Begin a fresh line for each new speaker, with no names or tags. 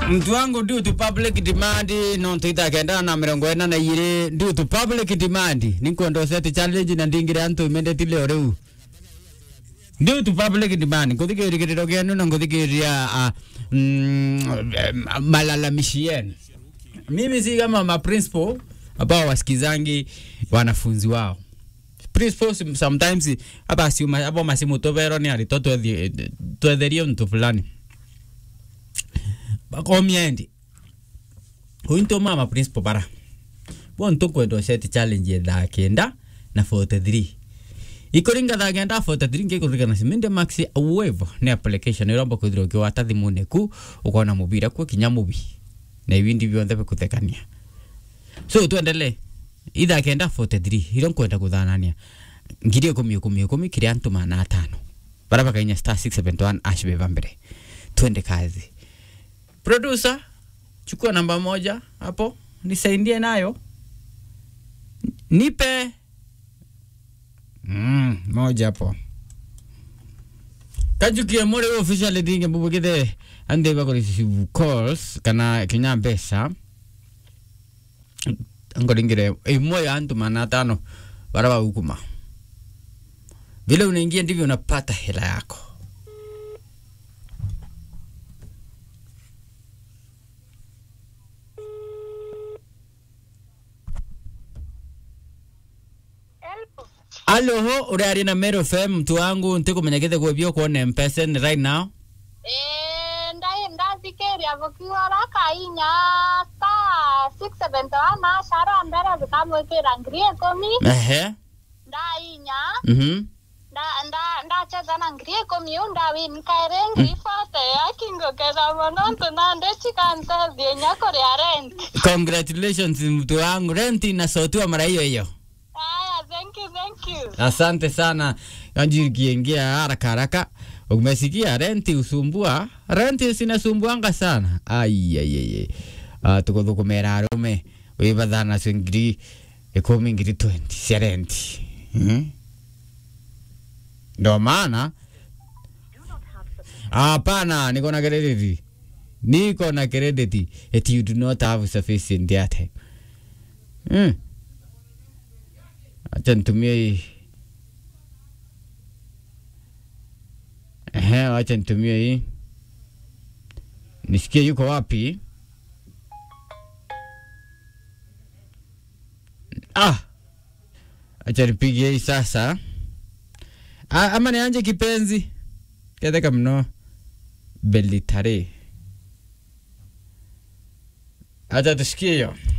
mtu wangu due to public demand no tuita kenda na mirongo ena na igiri due to public demand nikwenda set challenge na ndingire antu imendeti leo riu due to public demand nguthikirigiriro kienu na nguthikiria uh, mm, malalamishi yenu mimi si kama ma principal ambao wasikizangi wanafunzi wao principal sometimes hapa asiuma hapo masimu tovero ni alito twetherie mtu fulani bakomiendi huinto mama principal bara bonto kwendo set challenge ya thaa kenda na 43 ikoringa thaa kenda 43 ngikurikana siminde max wave ni application iromba kwithira ukiwata thimune ku ukona mubira kwa kinya mubi na ibindi byonthe bikuthekania so tuendelee ithaa kenda 43 iro nkwenda kuthanania ngiri ikumi ikumi ikumi kiri antu mana atano bara bakainya star 671 ash beba mbere twende kazi producer chukua namba moja hapo nisaidie nayo nipe mm, moja hapo kajukie muri official dinge mbubugithe ande bakorisivu calls kana kinya mbeca ngoringire imwe ya antu mana tano bara baukuma vile unaingia ndivyo unapata hela yako alo uriari na Meru FM mtu wangu ntikumenyekete kwebio kuona mpesa ni right now
Eh, ndai ndathikĩria gũkiura kainya star six seventy one acara mbere zikamwĩkĩra ngiri ikũmi
ehe
ndainya
mhm
nda- nda- ndacheza na ngiri ikũmi u ndawini kaĩrĩ ngiri bote yakingũkĩra mũno ntũnandĩchikanteithie nya kũrĩa rent
congratulations mtu wangu renti inasotiwa mara hiyo hiyo
aya thank you thank you
asante sana anji kiingia haraka haraka umesikia renti usumbua renti zinasumbuanga sana aiaiai uh, tukuthukumira arume wivatha nacio ngiri ikumi ngiri 20 cia renti hmm? ndo maana hapana niko na credit niko na credit that you do not have sufficient airtime hmm. acha nitumie hii Ehe, acha nitumie hii nisikie yuko wapi. Ah, acha nipigie hii sasa. Ah, ama nianje kipenzi ketheka mno belitare. Acha tusikie hiyo.